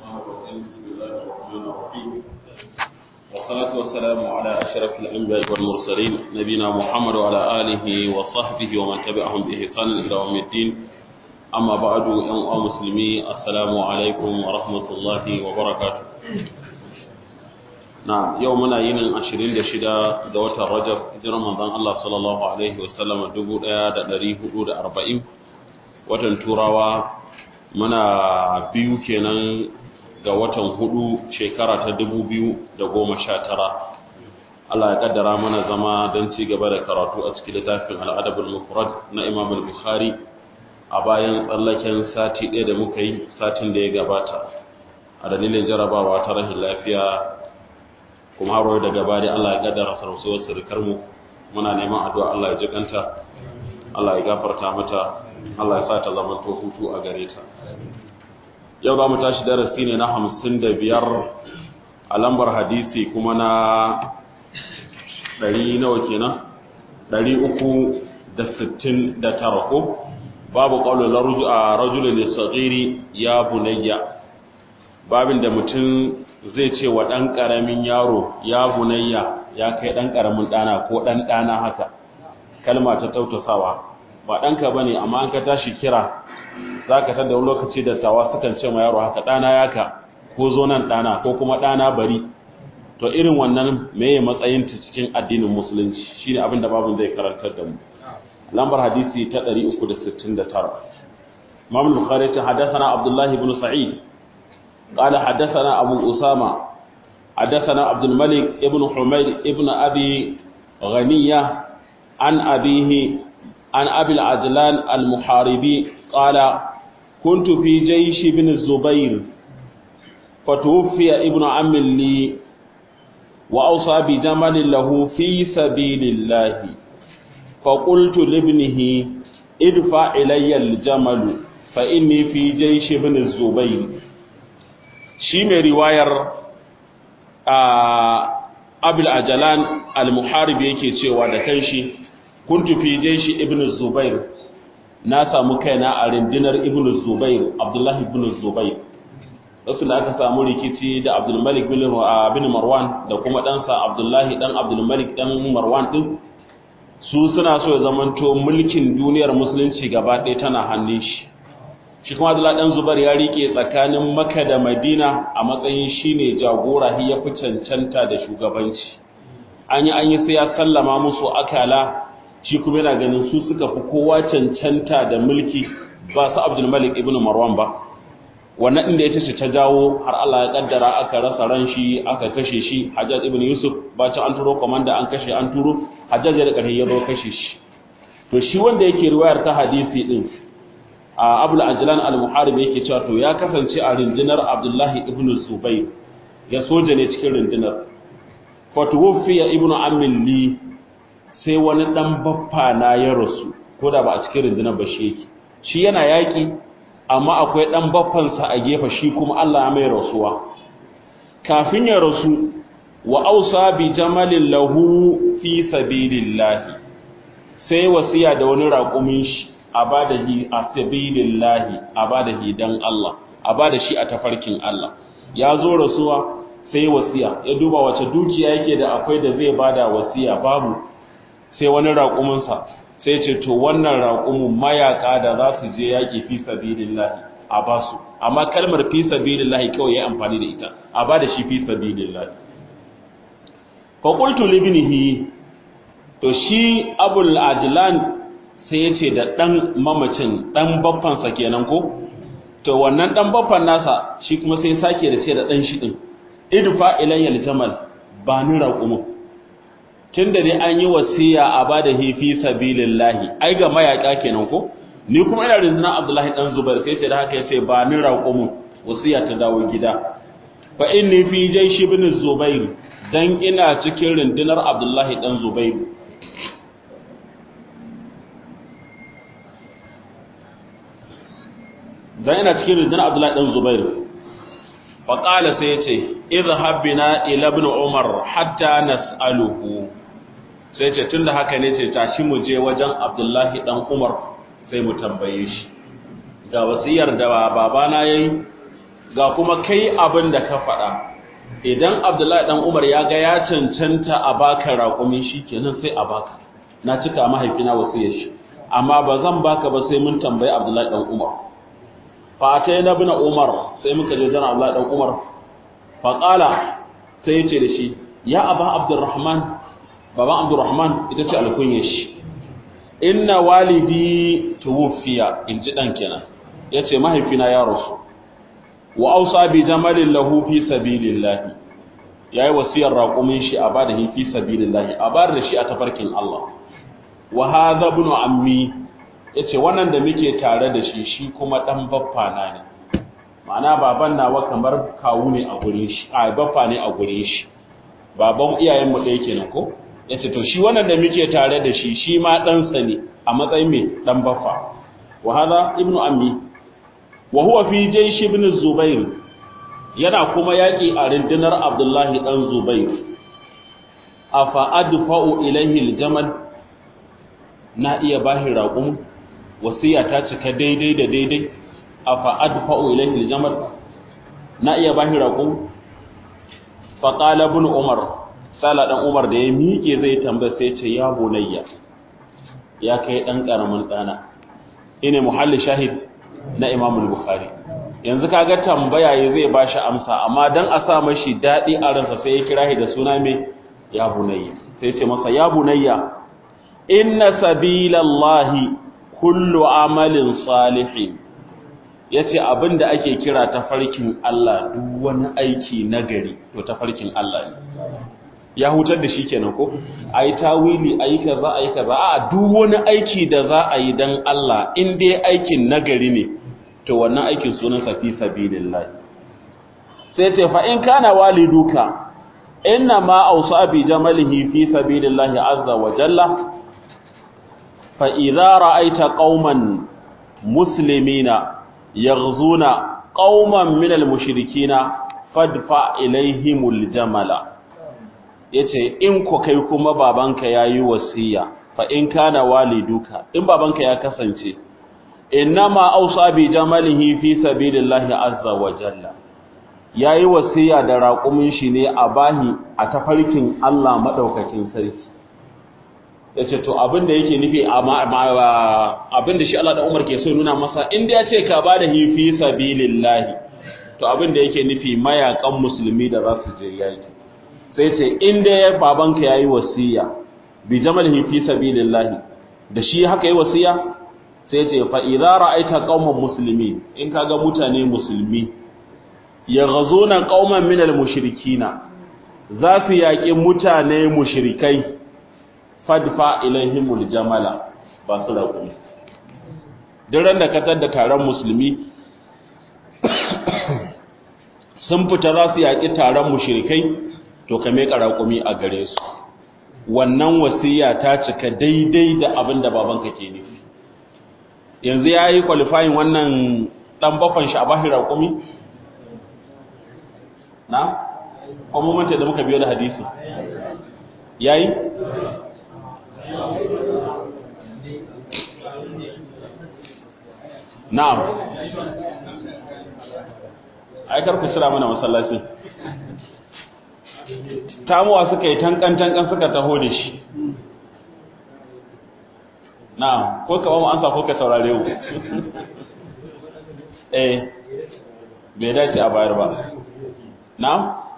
الرحمن الرحيم بسم الله الرحمن الرحيم والصلاة والسلام على أشرف الأنبياء والمرسلين نبينا محمد وعلى آله وصحبه ومن تبعهم بإحسان إلى يوم الدين أما بعد أيها المسلمين السلام عليكم ورحمة الله وبركاته na yau muna yinin 26 ga watan Rajab hijirar manzon Allah sallallahu alaihi wasallam 1440 watan Turawa muna biyu kenan ga watan hudu shekara ta 2019 Allah ya kaddara mana zama don ci gaba da karatu a cikin littafin al-Adab al-Mufrad na Imam al-Bukhari a bayan tsallaken sati ɗaya da muka yi satin da ya gabata a dalilin jarabawa ta rashin lafiya kuma haro daga bari Allah ya kaddara sarausuwar surukar mu muna neman addu'a Allah ya jikanta Allah ya gafarta mata Allah ya sa ta zama to hutu a gare ta yau za mu tashi darasi ne na hamsin da biyar a lambar hadisi kuma na ɗari nawa kenan ɗari uku da sittin da tara ko babu ƙaunar a rajulun sagiri ya bunayya babin da mutum zai ce wa ɗan ƙaramin yaro ya bunayya ya kai ɗan ƙaramin ɗana ko ɗan ɗana haka kalma ta tautasawa ba ɗanka ba ne amma an ka tashi kira za ka tada wani lokaci da tawa sukan ce ma yaro haka ɗana yaka ko zo nan ɗana ko kuma ɗana bari to irin wannan meye matsayin ta cikin addinin musulunci shine abin da babin zai karantar da mu lambar hadisi ta 369 Imam Bukhari ta hadathana Abdullah ibn Sa'id قال حدثنا أبو أسامة حدثنا عبد الملك ابن حميد ابن أبي غنية عن أبيه عن أبي العجلان المحاربي قال كنت في جيش بن الزبير فتوفي ابن عم لي وأوصى بجمل له في سبيل الله فقلت لابنه ادفع إلي الجمل فإني في جيش بن الزبير shi mai riwayar abul ajalan al-muharib yake cewa da kanshi kuntu fi jaishi ibn zubair na samu kaina a rindinar ibn zubair abdullahi ibn zubair wasu da aka samu rikici da abdul malik bin marwan da kuma ɗansa abdullahi dan abdul malik dan marwan din su suna so ya zamanto mulkin duniyar musulunci gaba ɗaya tana hannun shi shi kuma Abdullah dan Zubair ya rike tsakanin Makka da Madina a matsayin shine jagora hi ya fi cancanta da shugabanci an yi an yi sai ya sallama musu akala shi kuma yana ganin su suka fi kowa cancanta da mulki ba su Abdul Malik ibn Marwan ba wannan inda ita ce ta jawo har Allah ya kaddara aka rasa ran shi aka kashe shi Hajjaj ibn Yusuf bacin an turo komanda an kashe an turo Hajjaj da ƙarfi ya zo kashe shi to shi wanda yake riwayar ta hadisi din a abul ajlan al-muharib yake cewa to ya kasance a rundunar abdullahi ibn zubayr ya soja ne cikin rundunar fa tuwfiya ibn ammin li sai wani dan baffa na ya rasu ko da ba a cikin rundunar ba shi yake shi yana yaki amma akwai dan baffansa a gefe shi kuma Allah ya mai rasuwa kafin ya rasu wa ausa bi jamalin lahu fi sabilillah sai wasiya da wani raƙumin shi a ba da shi a sabilillahi a ba da shi dan Allah a ba da shi a tafarkin Allah ya zo rasuwa sai wasiya ya duba wace dukiya yake da akwai da zai bada wasiya babu sai wani raƙuminsa sai ce to wannan raƙumin mayaka da za su je yaƙi fi sabilillahi a ba su amma kalmar fi sabilillahi kawai ya amfani da ita a ba da shi fi sabilillahi fa qultu libnihi to shi abul ajlan sai ya ce da ɗan mamacin ɗan baffansa kenan ko to wannan ɗan baffan nasa shi kuma sai sake da ce da ɗan shi ɗin idfa ilayyal jamal ba ni raƙumin tun da dai an yi wasiya a ba da hifi sabilillahi ai ga mayaƙa kenan ko ni kuma ina rinzina abdullahi ɗan zubair sai ce da haka ya ce ba ni raƙumin wasiya ta dawo gida fa inni fi jaishi ibn zubair dan ina cikin rundunar abdullahi ɗan zubairu dan ina cikin rundunar Abdullahi dan Zubair fa qala sai yace idhhab bina ila ibn Umar hatta nas'aluhu sai ce tunda haka ne ce tashi mu je wajen Abdullahi dan Umar sai mu tambaye shi ga wasiyar da babana yayi ga kuma kai abin da ka faɗa idan abdullahi dan umar ya ga ya cancanta a baka raƙumi shi kenan sai a baka na cika mahaifina wasiyar shi amma ba zan baka ba sai mun tambayi abdullahi dan umar fa ta na bin umar sai muka je jana abdullahi dan umar fa qala sai yace da shi ya aba abdurrahman baban abdurrahman ita ce alkunyar shi inna walidi tuwfiya in ji dan kenan yace mahaifina ya rasu wa ausa bi jamalin lahu fi sabilillah yayi wasiyar raqumin shi a bada fi sabilillah a bar da shi a tafarkin Allah wa hadha ibn ammi yace wannan da muke tare da shi shi kuma dan baffa na ne ma'ana baban nawa kamar kawu ne a gurin shi a baffa ne a gurin shi baban iyayen mu ɗaya kenan ko yace to shi wannan da muke tare da shi shi ma dan sa ne a matsayin me dan baffa wa hadha ibn ammi wa huwa fi jaysh ibn zubair yana kuma yaki a rundunar abdullahi dan zubair afa adfa'u ilayhi aljamal na iya bashi raqum wasiya ta cika daidai da daidai afa adfa'u ilayhi aljamal na iya bashi raqum fa qala ibn umar sala dan umar da ya miƙe zai tambaya sai ce ya bunayya ya kai dan karamin dana ine muhalli shahid na Imam Bukhari yanzu kaga tambaya yayi zai bashi amsa amma dan a sa mashi dadi a ransa sai ya kira shi da suna me ya bunayya sai ce masa ya bunayya inna sabilallahi kullu amalin salihin yace abinda ake kira tafarkin Allah duk wani aiki nagari to tafarkin Allah ne ya hutar da shi kenan ko ayi tawili ayi kaza ayi kaza a duk wani aiki da za a yi dan Allah in dai aikin nagari ne to wannan aikin sunan sa fi sabilillah sai ce fa in kana waliduka inna ma awsa bi jamalihi fi sabilillah azza wa jalla fa idza ra'aita qauman muslimina yaghzuna qauman minal mushrikina fadfa ilaihimul jamala yace in ko kai kuma babanka yayi wasiya fa in kana waliduka in babanka ya kasance innama ausa bi jamalihi fi sabilillahi azza wa jalla yayi wasiya da raƙumin shi ne a bahi a tafarkin Allah madaukakin sarki yace to abin da yake nufi abin da shi Allah da Umar ke so nuna masa in da yace ka bada hi fi sabilillahi to abin da yake nufi mayakan musulmi da za su je yaki sai ce in da ya babanka yayi wasiya bi jamalihi fi sabilillahi da shi haka yi wasiya sai ce fa idza ra'aita qauman muslimin in kaga mutane musulmi yaghzuna qauman minal mushrikina za su yaƙi mutane mushrikai fadfa ilaihimul jamala ba su raƙumi duk ran da katar da taron musulmi sun fita za su yaƙi taron mushrikai to ka meka raƙumi a gare su wannan wasiya ta cika daidai da abin da babanka ke nufi yanzu ya yi kwalifayin wannan ɗan bakon shi a bashi raƙumi na? kwamomanta da muka biyo da hadisi ya yi? na'am aikar ku cira mana masallacin tamuwa suka yi tankan-tankan suka taho da shi na ko ka ba mu ansa ko ka saurare mu eh bai dace a bayar ba na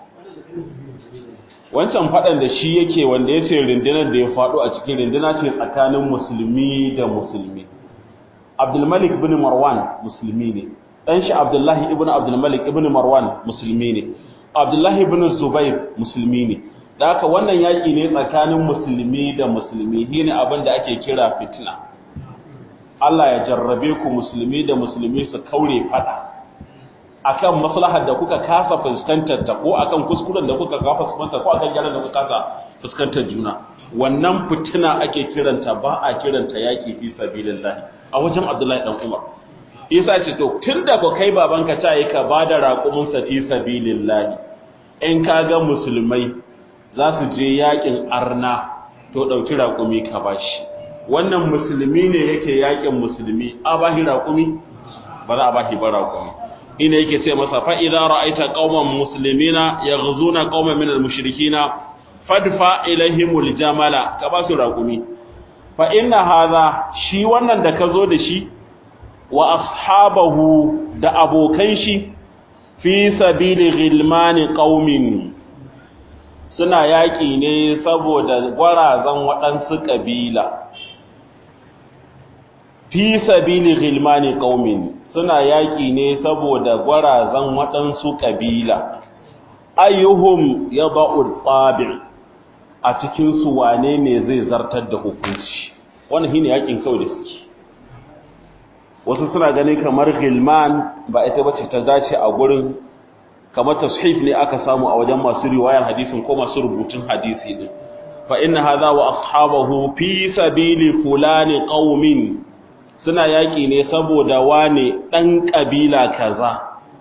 wancan fadan da shi yake wanda ya ce rundunar da ya faɗo a cikin runduna ce tsakanin musulmi da musulmi abdulmalik bin marwan musulmi ne ɗan shi abdullahi ibn abdulmalik ibn marwan musulmi ne abdullahi ibn zubair musulmi ne da haka wannan yaƙi ne tsakanin musulmi da musulmi shi ne abin da ake kira fitina Allah ya jarrabe ku musulmi da musulmi su kaure fada akan maslahar da kuka kasa fuskantar ta ko akan kuskuren da kuka kasa fuskantar ko akan gyaran da kuka kasa fuskantar juna wannan fitina ake kiranta ba a kiranta yaƙi fi sabilillah a wajen Abdullahi dan Umar Isa ce to tunda ko kai babanka ta yi ka bada raƙumin sa fi sabilillah in kaga musulmai za su je yakin arna to ɗauki raƙumi ka bashi wannan musulmi ne yake yakin musulmi a bashi raƙumi ba za a bashi ba raƙumi ina yake ce masa fa idza ra'aita qauman muslimina yaghzuna qauman min al-mushrikina fadfa ilaihimul jamala ka ba su raqumi fa inna hadha shi wannan da ka zo da shi wa ashabahu da abokan shi fi sabili ghilmani qaumin suna yaƙi ne saboda gwarazan waɗansu ƙabila fi sabili ghilmani qaumin suna yaƙi ne saboda gwarazan waɗansu ƙabila ayyuhum yada'u tabi' a cikin su wane ne zai zartar da hukunci wannan shine yaƙin kawai da suke wasu suna ganin kamar ghilman ba ita bace ta dace a gurin kamar tashif ne aka samu a wajen masu riwayar hadisin ko masu rubutun hadisi din fa inna hadha wa ashabahu fi sabili fulani qaumin suna yaki ne saboda wane dan kabila kaza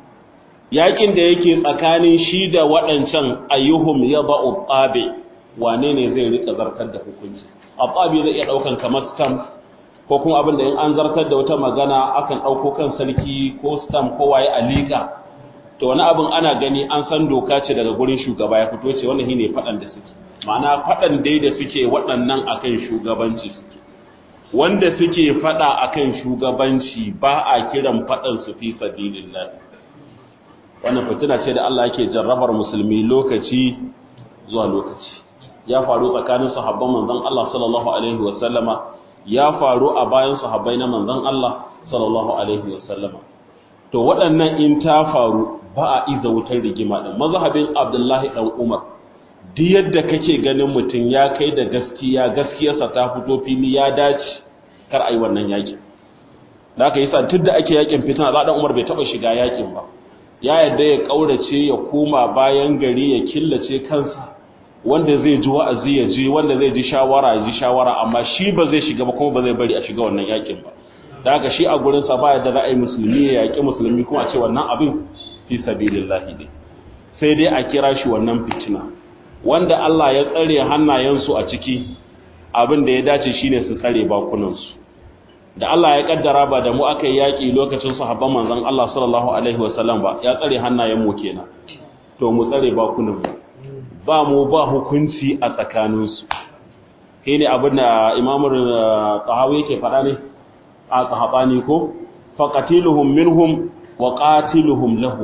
yakin da yake tsakanin shi da waɗancan ayyuhum yada'u tabi wane ne zai rika zartar da hukunci atabi zai iya daukan kamar stamp ko kuma abin da in an zartar da wata magana akan dauko kan sarki ko stamp ko waye a liƙa to wani abin ana gani an san doka ce daga gurin shugaba ya fito ce wannan shine fadan da suke ma'ana fadan dai da suke waɗannan akan shugabanci suke wanda suke fada akan shugabanci ba a kiran fadan su fi sabilillah wannan fitina ce da Allah yake jarrabar musulmi lokaci zuwa lokaci ya faru tsakanin sahabban manzon Allah sallallahu alaihi wa sallama ya faru a bayan sahabbai na manzon Allah sallallahu alaihi wa sallama to waɗannan in ta faru ba a iza wutar rigima ɗin mazhabin abdullahi ɗan umar duk yadda kake ganin mutum ya kai da gaskiya gaskiyarsa ta fito fili ya dace kar a yi wannan yakin da aka yi sa tun da ake yakin fitina za ɗan umar bai taɓa shiga yakin ba ya yadda ya ƙaurace ya koma bayan gari ya killace kansa wanda zai ji wa'azi ya ji wanda zai ji shawara ya ji shawara amma shi ba zai shiga ba kuma ba zai bari a shiga wannan yakin ba da haka shi a gurinsa ba yadda za a yi musulmi ya yaƙi musulmi kuma a ce wannan abin fi sabilillahi ne sai dai a kira shi wannan fitina wanda Allah ya tsare hannayensu a ciki abin da ya dace shine su tsare bakunansu da Allah ya kaddara ba da mu aka yi yaƙi lokacin sahabban manzon Allah sallallahu alaihi wasallam ba ya tsare hannayen mu kenan to mu tsare bakunan mu ba mu ba hukunci a tsakaninsu kai ne abin da imamu tahawi yake faɗa ne a sahabani ko faqatiluhum minhum wa qatiluhum lahu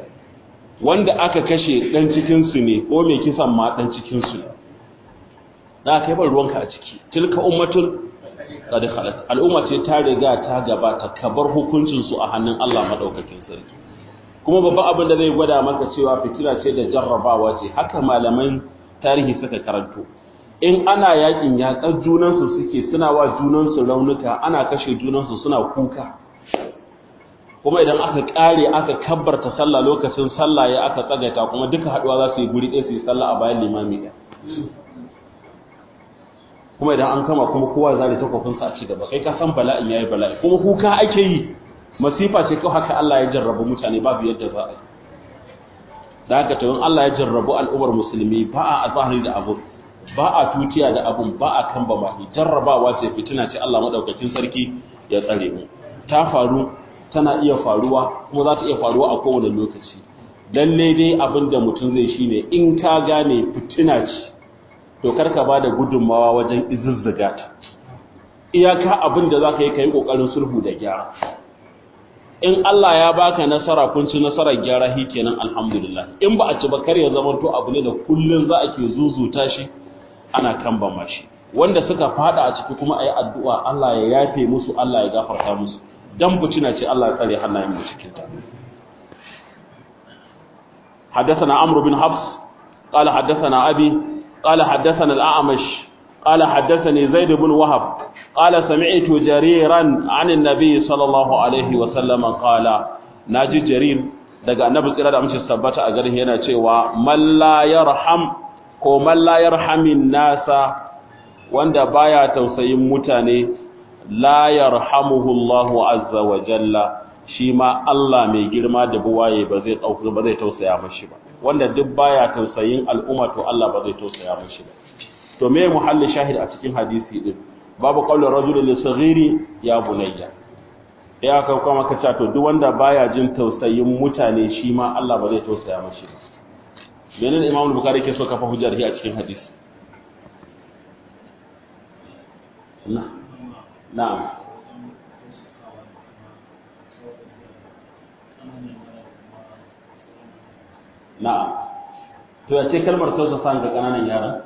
wanda aka kashe dan cikin su ne ko mai kisan ma dan cikin su da kai ban ruwanka a ciki tilka ummatun qad khalat al'umma ce ta riga ta gabata kabar hukuncin su a hannun Allah madaukakin sarki kuma babban abin da zai gwada maka cewa fitina ce da jarrabawa ce haka malaman tarihi suka karanto in ana yakin yakar junansu suke suna wa junansu raunuka ana kashe junansu suna kuka kuma idan aka kare aka kabbarta sallah lokacin sallah ya aka tsagaita kuma duka haduwa za su yi guri ɗaya su yi sallah a bayan limami ɗaya kuma idan an kama kuma kowa za da takwafinsa a ci gaba kai ka san bala'in yayi bala'i kuma kuka ake yi masifa ce kawai haka Allah ya jarrabu mutane babu yadda za a yi da haka to in Allah ya jarrabu al'ummar musulmi ba a azahari da abu ba a tutiya da abun ba a kamba mahi jarrabawa ce fitina ce Allah madaukakin sarki ya tsare mu ta faru tana iya faruwa kuma za ta iya faruwa a kowane lokaci lalle dai abin da mutum zai shine in ka gane fitina ce to karka ba da gudunmawa wajen izuzzuga ta iyaka abin da za ka yi ka yi ƙoƙarin sulhu da gyara in Allah ya baka nasara kun ci nasarar gyara hi kenan alhamdulillah in ba a ci ba kar ya zama to abu ne da kullun za a ke zuzuta shi ana kambama shi wanda suka fada a ciki kuma ayi addu'a Allah ya yafe musu Allah ya gafarta musu dan bucina ce Allah ya tsare hannayen mu cikin ta حدثنا عمرو بن حفص قال حدثنا أبي قال حدثنا الأعمش قال حدثني زيد بن وهب قال سمعت جريرا عن النبي صلى الله عليه وسلم قال ناجي جرير daga annabi tsira da amince tabbata a garin yana cewa man la yarham ko man la yarhamin nasa wanda baya tausayin mutane la yarhamuhu Allahu azza wa jalla shi ma Allah mai girma da buwaye ba zai dauka ba zai tausaya mashi ba wanda duk baya tausayin al'umma to Allah ba zai tausaya mashi ba to me muhalli shahid a cikin hadisi din babu qaulur rajul li saghiri ya bunayya ya aka kuma ka to duk wanda baya jin tausayin mutane shi ma Allah ba zai tausaya mashi ba menene Imam Bukhari ke so kafa hujjar a cikin hadisi na na'am na'am to ya ce kalmar tausasa ga kananan yaran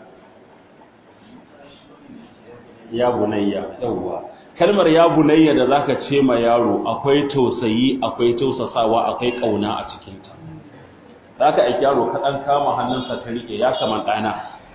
ya bunayya yawwa kalmar ya bunayya da zaka ce ma yaro akwai tausayi akwai tausasawa akwai kauna a cikin ta zaka aiki yaro ka dan kama hannunsa ka rike ya kaman dana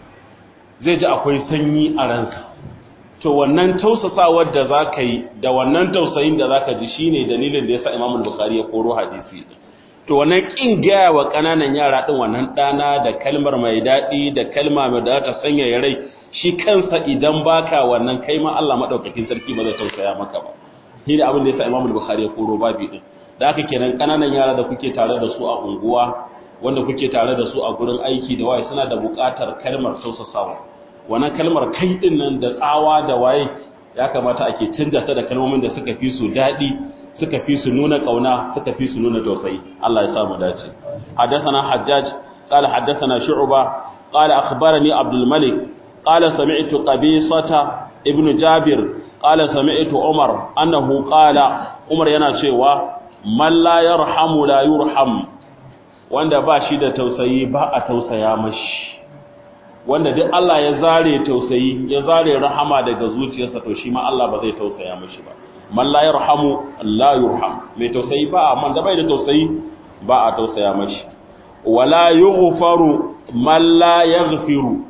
zai ji akwai sanyi a ranka to wannan tausasawar da zaka yi da wannan tausayin da zaka ji shine dalilin da yasa Imam Bukhari ya koro hadisi to wannan kin gaya wa kananan yara din wannan dana da kalmar mai dadi da kalma mai da ta sanya rai shi kansa idan baka wannan kai ma Allah madaukakin sarki ba zai tausaya maka ba shi da abin da yasa Imam Bukhari ya koro babi din da haka kenan kananan yara da kuke tare da su a unguwa wanda kuke tare da su a gurin aiki da waye suna da buƙatar kalmar tausasawa wannan kalmar kai din nan da tsawa da waye ya kamata ake canja ta da kalmomin da suka fi su daɗi suka fi su nuna kauna suka fi su nuna tausayi Allah ya sa mu dace حدثنا حجاج قال حدثنا شعبة قال أخبرني عبد الملك قال سمعت قبيصة ابن جابر قال سمعت عمر أنه قال عمر yana cewa man la yarhamu la yurham wanda ba shi da tausayi ba a tausaya mashi wanda duk Allah ya zare tausayi ya zare rahama daga zuciyarsa to shi ma Allah ba zai tausaya mashi ba man la yarhamu la yurham mai tausayi ba man da bai da tausayi ba a tausaya mashi wala yughfaru man la yaghfiru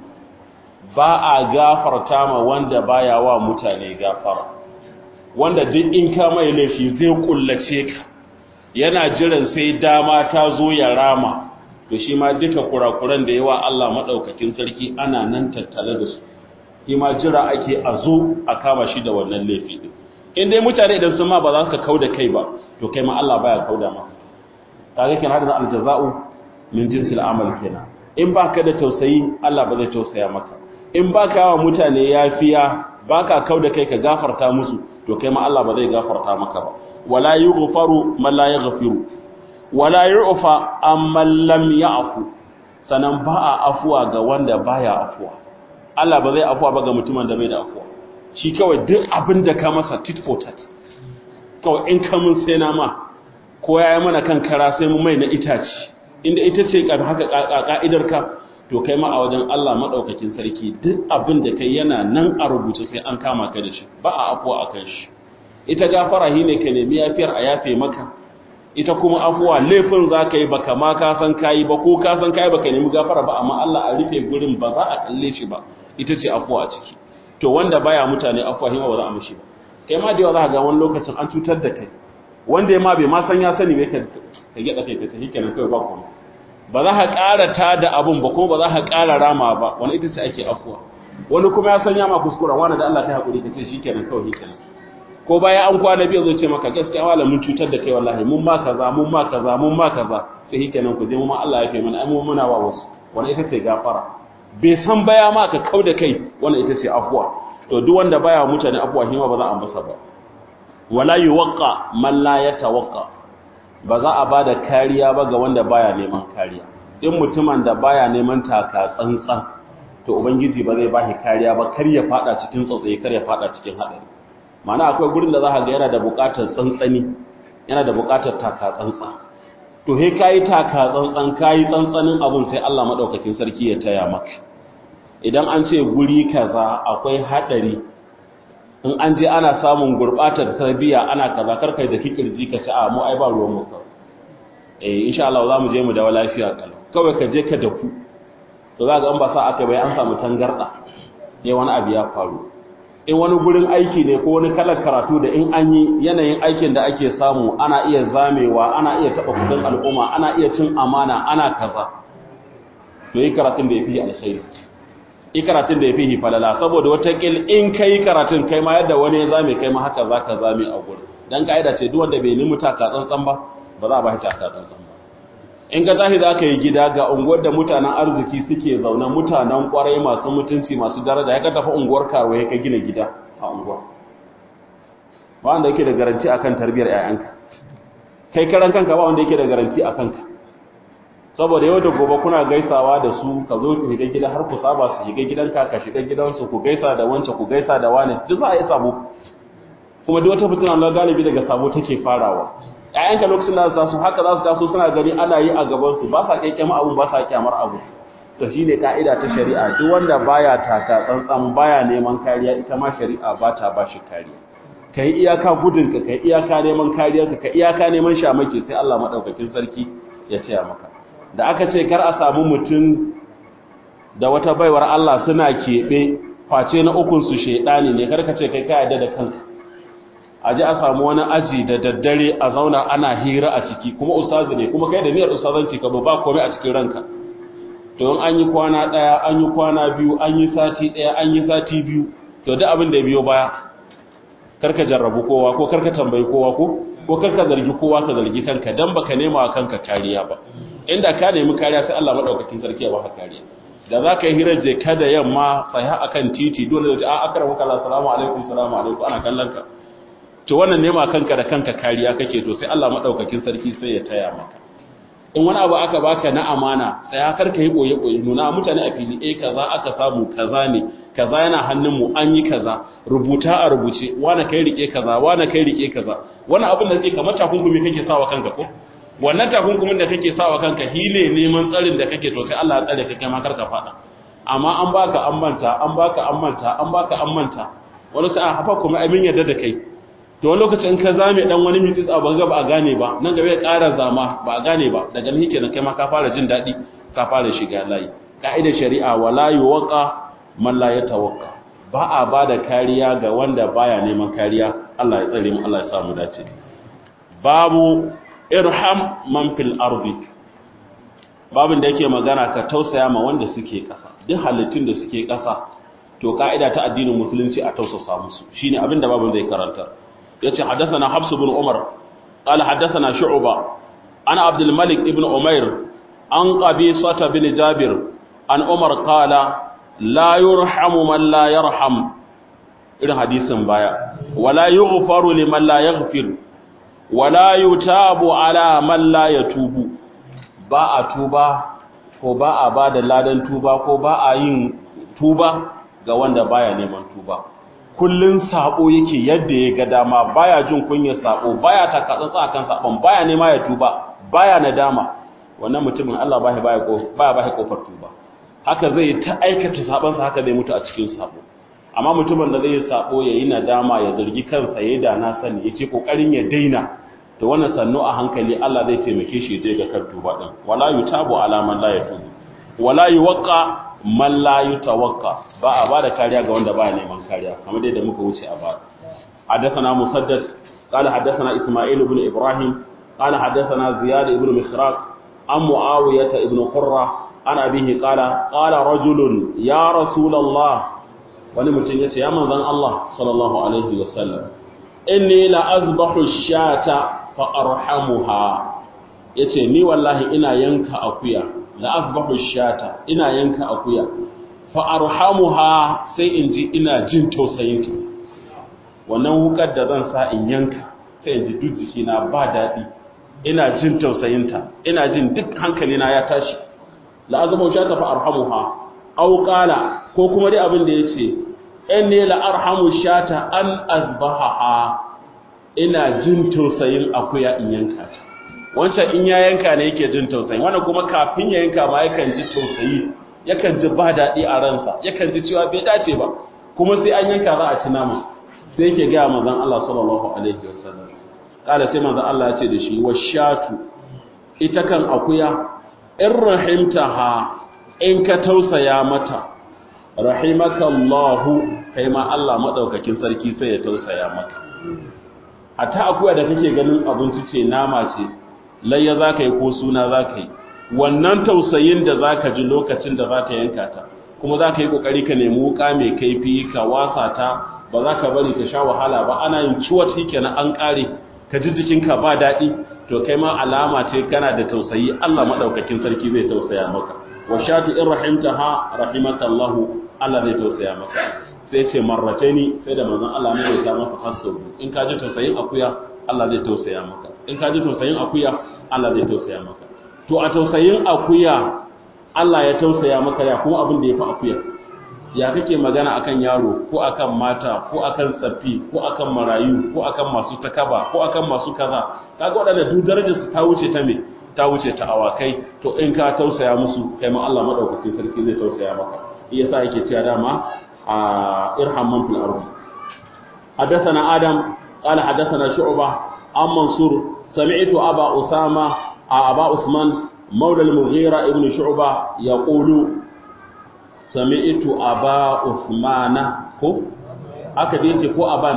ba a gafarta ma wanda baya wa mutane gafara wanda duk in ka mai laifi zai kullace ka yana jiran sai dama ta zo ya rama to shi ma duka kurakuran da yawa Allah madaukakin sarki ana nan tattale da su shi ma jira ake a zo a kama shi da wannan laifi din in dai mutane idan sun ma ba za su kauda kai ba to kai ma Allah baya kauda maka kaga kenan hada aljaza'u min jinsil amal kenan in baka da tausayi Allah ba zai tausaya maka in baka wa mutane yafiya baka kauda kai ka gafarta musu to kai ma Allah ba zai gafarta maka ba wala yughfaru man la yaghfiru wala yu'fa amman lam ya'fu sanan ba a afuwa ga wanda baya afuwa Allah ba zai afuwa ba ga mutumin da bai da afuwa shi kawai duk abin da ka masa tit for tat kawai in ka mun sai na ma ko ya yi mana kan kara sai mu mai na itaci inda ita ce haka ka'idar ka to kai ma a wajen Allah madaukakin sarki duk abin da kai yana nan a rubuce sai an kama ka da shi ba a afuwa akan shi ita gafara shi ne ka nemi yafiyar a yafe maka ita kuma afuwa laifin za ka yi baka ma ka san kayi ba ko ka san kayi baka nemi gafara ba amma Allah a rufe gurin ba za a kalle shi ba ita ce afuwa a ciki to wanda baya mutane afuwa hima ba za a mishi ba kai ma da yawa za ka ga wani lokacin an cutar da kai wanda ya ma bai ma san ya sani bai ka ka gyaɗa kai ka tafi kenan kawai ba kuma ba za ka ƙara ta da abun ba kuma ba za ka ƙara rama ba wani ita ce ake afuwa wani kuma ya san ya ma kuskura wani da Allah ta haƙuri ka ce shi kenan kawai kenan ko baya an kwana biyu zai ce maka gaskiya wala mun cutar da kai wallahi mun ma kaza mun ma kaza mun ma kaza sai shi kenan ku je mu ma Allah ya fi mana ai mu muna wa wasu wani ita ce gafara bai san baya ma ka kau da kai wannan ita ce afuwa to duk wanda baya mutane afuwa shi ma ba za a masa ba wala yuwaqqa man la yatawaqqa ba za a bada kariya ba ga wanda baya neman kariya in mutumin da baya neman taka tsantsan to ubangiji ba zai bashi kariya ba kar ya fada cikin tsotsaye kar ya fada cikin hadari ma'ana akwai gurin da za ka ga yana da buƙatar tsantsani yana da buƙatar taka tsantsa to he kayi taka tsantsan kayi tsantsanin abun sai Allah madaukakin sarki ya taya maka idan an ce guri kaza akwai hadari in an je ana samun gurbatar tarbiyya ana kaza karkai da kikirji ka ci a mu ai ba ruwan mu ka eh insha Allah za mu je mu dawo lafiya kalau kawai ka je ka dafu to za ga an ba sa aka bai an samu tangarda sai wani abu ya faru in wani gurin aiki ne ko wani kalar karatu da in an yi yanayin aikin da ake samu ana iya zamewa ana iya taɓa kudin al'umma ana iya cin amana ana kaza to yi karatun da ya fi alkhairi yi karatun da ya fi falala saboda watakil in ka yi karatun kai ma yadda wani ya zame kai ma haka za ka zame a gurin don ka'ida ce duk wanda bai nemi taka tsantsan ba ba za a ba shi taka tsantsan ba in ka tashi za ka yi gida ga unguwar da mutanen arziki suke zaune mutanen kwarai masu mutunci masu daraja ya ka tafi unguwar karuwa ya ka gina gida a unguwar ba wanda yake da garanti akan tarbiyar ƴaƴanka kai karan kanka ba wanda yake da garanti akan ka saboda yau da gobe kuna gaisawa da su ka zo ku shiga gida har ku saba su shiga gidanka ka shiga gidansu ku gaisa da wance ku gaisa da wani duk za a yi sabo kuma duk wata fitina na galibi daga sabo take farawa ƴaƴanka lokacin da za su haka za su taso suna gani ana yi a gaban su ba sa kyankyama abu ba sa kyamar abu to shine ka'ida ta shari'a duk wanda baya taka tsantsan baya neman kariya ita ma shari'a ba ta ba shi kariya kai iyaka gudunka kai iyaka neman kariyarka kai iyaka neman shamake sai Allah madaukakin sarki ya taya maka da aka ce kar a samu mutum da wata baiwar Allah suna keɓe face na ukun su shedani ne karka ce kai ka yarda da kanka a ji a samu wani aji da daddare a zauna ana hira a ciki kuma ustazi ne kuma kai da niyyar ustazanci ka ba komai a cikin ranka to in an yi kwana ɗaya an yi kwana biyu an yi sati ɗaya an yi sati biyu to duk abin da biyo baya karka jarrabu kowa ko karka tambayi kowa ko ko karka zargi kowa ka zargi kanka dan baka nema wa kanka kariya ba inda ka nemi kariya sai Allah madaukakin sarki ya baka kariya da za ka yi hirar je kada yamma tsaya akan titi dole da a akara muka assalamu alaikum assalamu alaikum ana kallon ka to wannan nema kanka da kanka kariya kake to sai Allah madaukakin sarki sai ya taya maka in wani abu aka baka na amana sai kar ka yi boye boye nuna mutane a fili eh kaza aka samu kaza ne kaza yana hannun mu an yi kaza rubuta a rubuce wani kai rike kaza wani kai rike kaza wani abin da kake kamar takunkumi kake sawa kanka ko wannan takunkumin da kake sawa kanka hile neman tsarin da kake to sai Allah ya tsare ka kai ma kar ka fada amma an baka an manta an baka an manta an baka an manta wani sa'a hafa kuma amin yadda da kai to wani lokacin in ka zame dan wani mitis a banga ba a gane ba nan gaba ya ƙara zama ba a gane ba daga nan kenan kai ma ka fara jin daɗi ka fara shiga layi ka'idar shari'a wala yuwaqa man la yatawaqqa ba a bada kariya ga wanda baya neman kariya Allah ya tsare mu Allah ya sa mu dace babu irham man fil ardi babin da yake magana ka tausaya ma wanda suke ƙasa duk halittun da suke ƙasa to ka'ida ta addinin musulunci a tausasa musu shine abin da babin zai karanta yace haddathana Hafs ibn Umar qala haddathana Shu'ba ana Abdul Malik ibn Umair an Qabisa bin Jabir an Umar qala la yurhamu man la yarham irin hadisin baya wala yughfaru liman la yaghfir wala yutabu ala man la yatubu ba a tuba ko ba a bada ladan tuba ko ba a yin tuba ga wanda baya neman tuba kullun sabo yake yadda ya ga dama baya jin kunyar sabo baya takatsantsa akan sabon baya nema ya tuba baya nadama wannan mutumin Allah baya baya ko baya baya kofar tuba haka zai ta aikata sabon sa haka zai mutu a cikin sabo amma mutumin da zai sabo yayi nadama ya zargi kansa yayi da na sani yace kokarin ya daina to wannan sannu a hankali Allah zai taimake shi je ga kan tuba din wala yutabu ala man la yatubu wala yuwaqqa man la yutawakka ba a bada kariya ga wanda baya neman kariya kamar dai da muka wuce a baya حدثنا مسدد قال حدثنا إسماعيل بن إبراهيم قال حدثنا زياد بن مخراق عن معاوية بن قرة عن أبيه قال قال رجل يا رسول الله ونمتن يتي يا من الله صلى الله عليه وسلم إني لأذبح الشاة فأرحمها yace ni wallahi ina yanka akuya la azbahu shata ina yanka akuya fa arhamuha sai in ji ina jin tausayin ta wannan wukar da zan sa in yanka sai in ji duk jikina ba daɗi ina jin tausayin ta ina jin duk hankalina ya tashi la azbahu shata fa arhamuha aw qala ko kuma dai abin da yace inni la arhamu shata an azbahaha ina jin tausayin akuya in yanka ta wancan in ya yanka ne yake jin tausayi wannan kuma kafin ya yanka ma yakan ji tausayi yakan ji ba daɗi a ransa yakan ji cewa bai dace ba kuma sai an yanka za a ci nama sai yake gaya manzon Allah sallallahu alaihi wasallam kala sai manzon Allah ya ce da shi washatu ita kan akuya in rahimtaha in ka tausaya mata rahimaka Allah kai ma Allah madaukakin sarki sai ya tausaya maka hatta akuya da kake ganin abinci ce nama ce layya za ka yi ko suna za ka yi wannan tausayin da za ka ji lokacin da za ka yanka ta kuma za ka yi ƙoƙari ka nemi wuƙa mai kaifi ka wasa ta ba za ka bari ka sha wahala ba ana yin ciwon shi kenan an ƙare ka ji jikinka ba daɗi to kai ma alama ce kana da tausayi Allah maɗaukakin sarki zai tausaya maka wa shatu in rahimtaha rahimaka Allah Allah zai tausaya maka sai ce marrataini sai da manzon Allah ne ya sa masa hasso in ka ji tausayin akuya Allah zai tausaya maka in ka ji tausayin akuya Allah zai tausaya maka to a tausayin akuya Allah ya tausaya maka ya kuma abin da ya fi akuya ya kake magana akan yaro ko akan mata ko akan tsaffi ko akan marayu ko akan masu takaba ko akan masu kaza kaga waɗanda duk darajar su ta wuce ta me ta wuce ta awakai to in ka tausaya musu kai ma Allah madaukakin sarki zai tausaya maka yasa yake cewa dama a irham man fil ardi حدثنا آدم قال حدثنا شعبة عن منصور سمعت أبا أسامة أبا عثمان مولى المغيرة ابن شعبة يقول سمعت أبا عثمان كو أكدين كو أبان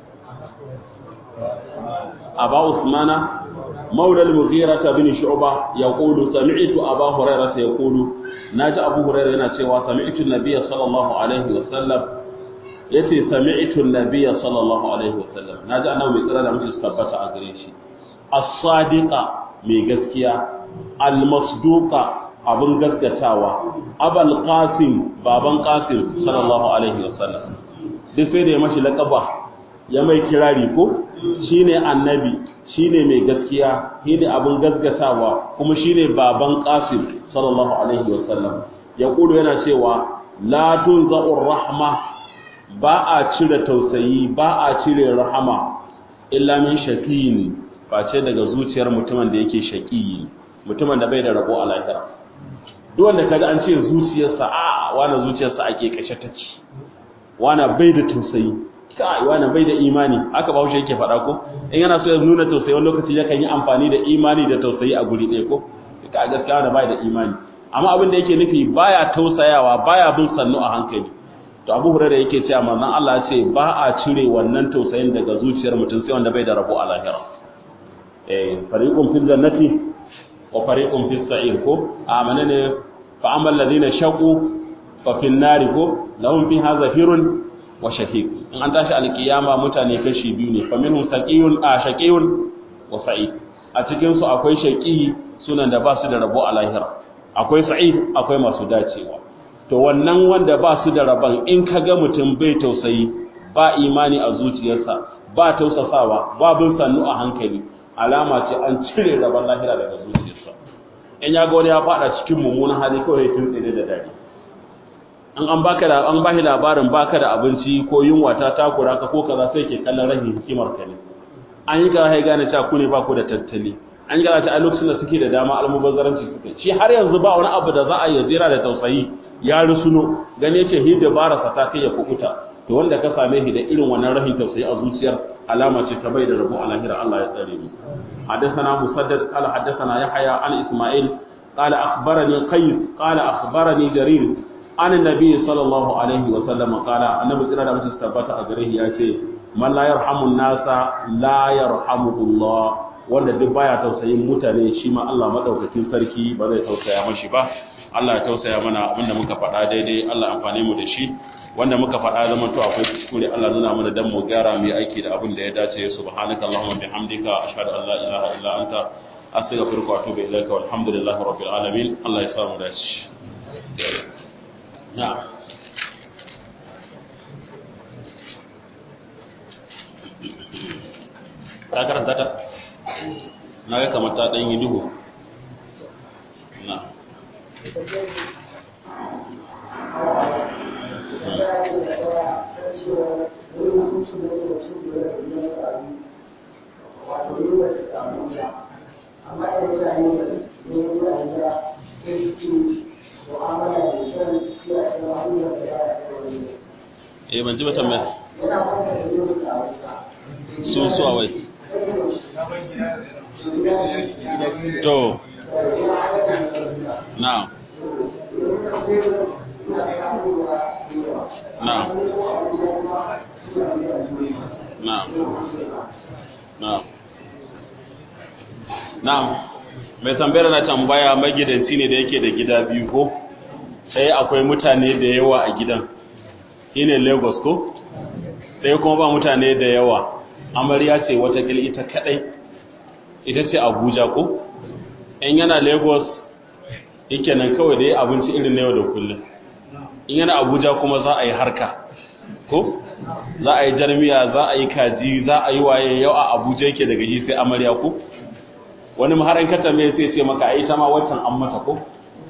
أبا عثمان مولى المغيرة بن شعبة يقول سمعت أبا هريرة يقول ناجى أبو هريرة يناتي سمعت النبي صلى الله عليه وسلم yace sami'tu an-nabiyya sallallahu alaihi wasallam naji annabi mai tsira da mutum su tabbata a gare shi as-sadiqa mai gaskiya al-masduqa abun gaskatawa abul qasim baban qasim sallallahu alaihi wasallam duk sai da ya mashi laqaba ya mai kirari ko shine annabi shine mai gaskiya shine abun gaskatawa kuma shine baban qasim sallallahu alaihi wasallam ya kudu yana cewa la tunza'ur rahma ba a cire tausayi ba a cire rahama illa min shaqiyin face daga zuciyar mutumin da yake shaqiyi mutumin da bai da rabo a lahira duk wanda kaga an ce zuciyarsa a wani zuciyarsa ake kashe take wani bai da tausayi kai wani bai da imani haka ba yake faɗa ko in yana so ya nuna tausayi wani lokaci yakan yi amfani da imani da tausayi a guri ɗaya ko ka gaskiya wani bai da imani amma abin da yake nufi baya tausayawa baya bin sannu a hankali to abu hurairah yake cewa manzon Allah ya ce ba a cire wannan tausayin daga zuciyar mutum sai wanda bai da rabo a lahira eh fariqun fil jannati wa fariqun fis sa'ir ko amana ne fa amal ladina shaqu fa fil nari ko lahum fiha zafirun wa shahiq in an tashi alkiyama mutane kashi biyu ne fa minhum saqiyun a shaqiyun wa sa'id a cikin su akwai shaqi sunan da ba su da rabo a lahira akwai sa'id akwai masu dacewa to wannan wanda ba su da rabon in ka ga mutum bai tausayi ba imani a zuciyarsa ba tausasawa ba bin sannu a hankali alama ce an cire rabon lahira daga zuciyarsa in ya ga wani ya fada cikin mummunan hali kawai ya tuntsire da dare an an baka da an bashi labarin baka da abinci ko yunwa ta takura ka ko kaza sai ke kallon rahin hikimar ka ne an yi kaza sai gane cewa ku ne ba ku da tattali an yi kaza ta a lokacin da suke da dama almubazzaranci suke shi har yanzu ba wani abu da za a yi jira da tausayi ya rusuno gane ce hi dabara sa ta kai ya kukuta to wanda ka same shi da irin wannan rahin tausayi a zuciyar alama ce ta bai da rabo a lahira Allah ya tsare mu حدثنا مسدد قال حدثنا يحيى عن اسماعيل قال اخبرني قيس قال اخبرني جرير عن النبي صلى الله عليه وسلم قال النبي صلى الله عليه وسلم a gare shi yace man la yarhamu nasa la yarhamuhu Allah wanda duk baya tausayin mutane shi ma Allah madaukakin sarki ba zai tausaya mashi ba Allah ya tausaya mana abinda muka faɗa daidai Allah amfane mu da shi wanda muka faɗa zaman to akwai kuskure Allah nuna mana dan mu gyara mu yi aiki da abin da ya dace subhanaka allahumma bihamdika ashhadu an la ilaha illa anta astaghfiruka wa atubu ilaika walhamdulillahi rabbil alamin Allah ya samu dace na'am ka karanta ta na ga kamar ta ɗan yi duhu na eh ban ji ba tambaya su su wai to now now now now now mai tambayar na tambaya magidanci ne da yake da gida biyu ko sai akwai mutane da yawa a gidan shine lagos ko sai kuma ba mutane da yawa amarya ce watakila ita kadai ita ce abuja ko in yana lagos yake nan kawai da ya abinci irin na yau da kullum in yana abuja kuma za a yi harka ko za a yi jarmiya za a yi kaji za a yi waye yau a abuja yake daga yi sai amarya ko wani maharan kata mai sai ce maka ai ta ma wancan an mata ko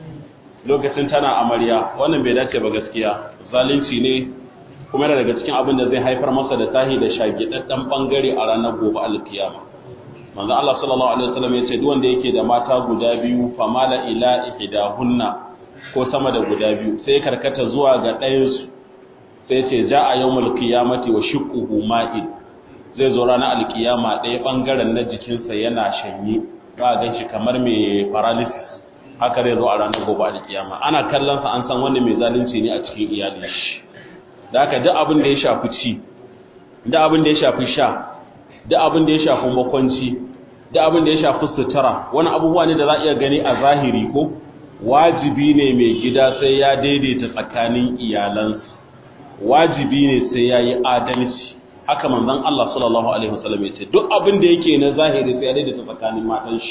lokacin tana amarya wannan bai dace ba gaskiya zalunci ne kuma yana daga cikin abin da zai haifar masa da tahi da shagidaddan bangare a ranar gobe alkiyama manzo Allah sallallahu alaihi wasallam ya ce duk wanda yake da mata guda biyu famala ila ihdahunna ko sama da guda biyu sai karkata zuwa ga ɗayan su sai ce ja'a yawmul qiyamati wa shiqquhu ma'id zai zo ranar alkiyama ɗaya bangaren na jikinsa yana shanye ba ga shi kamar mai paralysis haka zai zo a ranar gobe alkiyama ana kallon sa an san wanda mai zalunci ne a cikin iyalin shi da haka duk abin da ya shafi ci duk abin da ya shafi sha duk abin da ya shafi makwanci duk abin da ya shafi sutura wani abubuwa ne da za a iya gani a zahiri ko wajibi ne mai gida sai ya daidaita tsakanin iyalansa wajibi ne sai ya yi adalci haka manzon Allah sallallahu alaihi wasallam ya ce duk abin da yake na zahiri sai ya daidaita tsakanin matan shi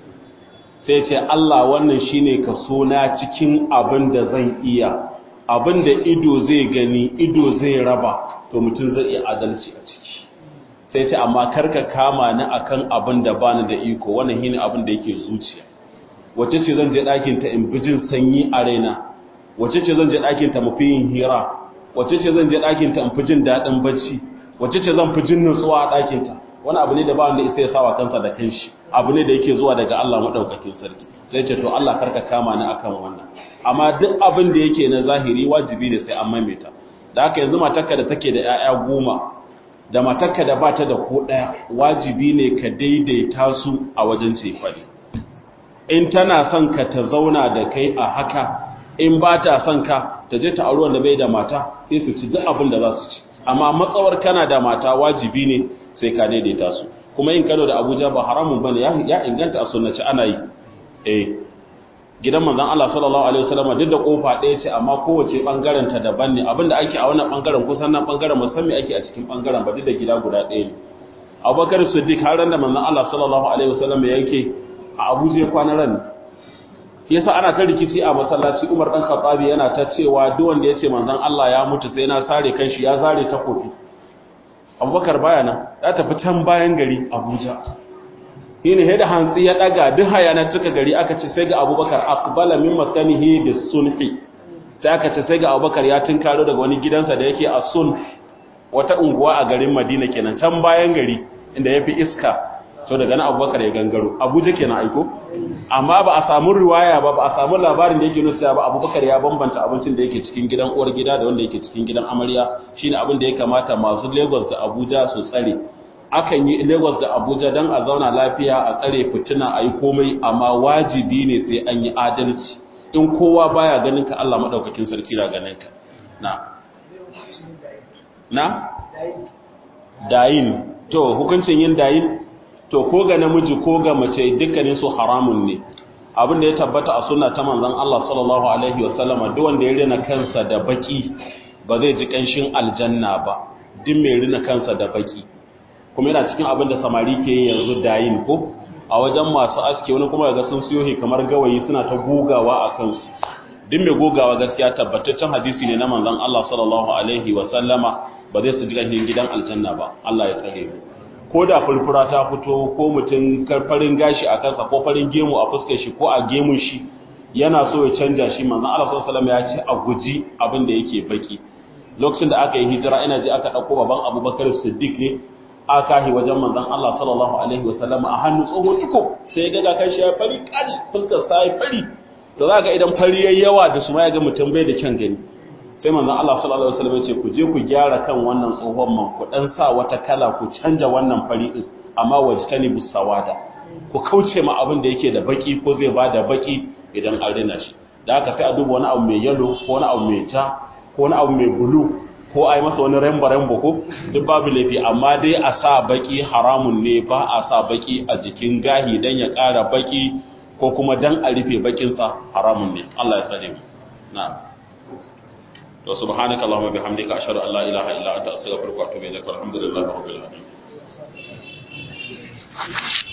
sai ce Allah wannan shine kaso na cikin abin da zan iya abin da ido zai gani ido zai raba to mutum zai iya adalci a ciki sai ce amma karka kama ni akan abin da bani da iko wannan shine abin da yake zuciya wace ce zan je ɗakin ta in bijin sanyi a raina wace ce zan je ɗakin ta mafi yin hira wace ce zan je ɗakin ta in fi jin daɗin bacci wace ce zan fi jin nutsuwa a ɗakin ta wani abu ne da ba wanda isa ya sawa kansa da kanshi abu ne da yake zuwa daga Allah madaukakin sarki sai ce to Allah karka kama ni akan wannan amma duk abin da yake na zahiri wajibi ne sai an maimaita da haka yanzu matarka da take da 'ya'ya goma da matarka da bata da ko ɗaya wajibi ne ka daidaita su a wajen cefane in tana son ka ta zauna da kai a haka in ba ta son ka ta je ta auri wanda bai da mata sai su ci duk abin da za su ci amma matsawar kana da mata wajibi ne sai ka daidaita su kuma yin Kano da Abuja ba haramun bane ya inganta a sunnaci ana yi eh gidan manzon Allah sallallahu alaihi wasallam duk da kofa ɗaya ce amma kowace bangaren ta daban ne abinda ake a wannan bangaren kusan nan bangaren musamman ake a cikin bangaren ba duk da gida guda ɗaya ne Abubakar Siddiq har ran da manzon Allah sallallahu alaihi wasallam yake a Abuja ya kwana ran yasa ana ta rikici a masallaci Umar dan Khattabi yana ta cewa duk wanda yace manzon Allah ya mutu sai na sare kanshi ya zare ta kofi Abubakar baya nan ya tafi can bayan gari Abuja shine sai da hantsi ya daga duk hayana cika gari aka ce sai ga Abubakar aqbala min maskanihi bis sunhi sai aka ce sai ga Abubakar ya tinkaro daga wani gidansa da yake a sun wata unguwa a garin Madina kenan can bayan gari inda yafi iska so daga nan Abubakar ya gangaro Abuja kenan aiko amma ba a samu riwaya ba ba a samu labarin da yake nuna ba Abubakar ya bambanta abincin da yake cikin gidan uwar gida da wanda yake cikin gidan amarya shine abin da ya kamata masu Lagos da Abuja su tsare akan yi Lagos da Abuja don a zauna lafiya a tsare fitina a yi komai amma wajibi ne sai an yi adalci in kowa baya ganin ka Allah maɗaukakin sarki na ganin ka na na dayin to hukuncin yin dayin to ko ga namiji ko ga mace dukkanin su haramun ne abin da ya tabbata a sunna ta manzon Allah sallallahu alaihi wa sallama duk wanda ya rina kansa da baki ba zai ji kanshin aljanna ba duk mai rina kansa da baki kuma yana cikin abin da samari ke yi yanzu dayin ko a wajen masu aske wani kuma ga sun siyo kamar gawayi suna ta gogawa a kansu duk mai gogawa gaskiya tabbataccen hadisi ne na manzon Allah sallallahu alaihi wa sallama ba zai su ji ganin gidan aljanna ba Allah ya tsare mu ko da furfura ta fito ko mutum farin gashi a kansa ko farin gemu a fuskar shi ko a gemun shi yana so ya canja shi manzon Allah sallallahu alaihi wa sallam ya ce a guji abin da yake baki lokacin da aka yi hijira ina ji aka dauko baban Abubakar Siddiq ne aka yi wajen manzon Allah sallallahu alaihi wasallam a hannu tsohon iko sai ya ga kan shi ya fari kali fuskar sa ya fari to za ga idan fari yayi yawa da su ma ya ga mutum bai da kyan gani sai manzon Allah sallallahu alaihi wasallam ya ce ku je ku gyara kan wannan tsohon man ku dan sa wata kala ku canja wannan fari din amma wajtani busawada ku kauce ma abin da yake da baki ko zai bada baki idan an rina shi da haka sai a duba wani abu mai yellow ko wani abu mai ja ko wani abu mai blue ko a yi masa wani rembo-rembo ko duk babu laifi amma dai a sa baki haramun ne ba a sa baki a jikin gahi don ya ƙara baki ko kuma don a rufe bakinsa haramun ne Allah ya tsare mu na to subhanaka allahumma bihamdika ashhadu an la ilaha illa anta astaghfiruka wa atubu ilaik walhamdulillahi rabbil alamin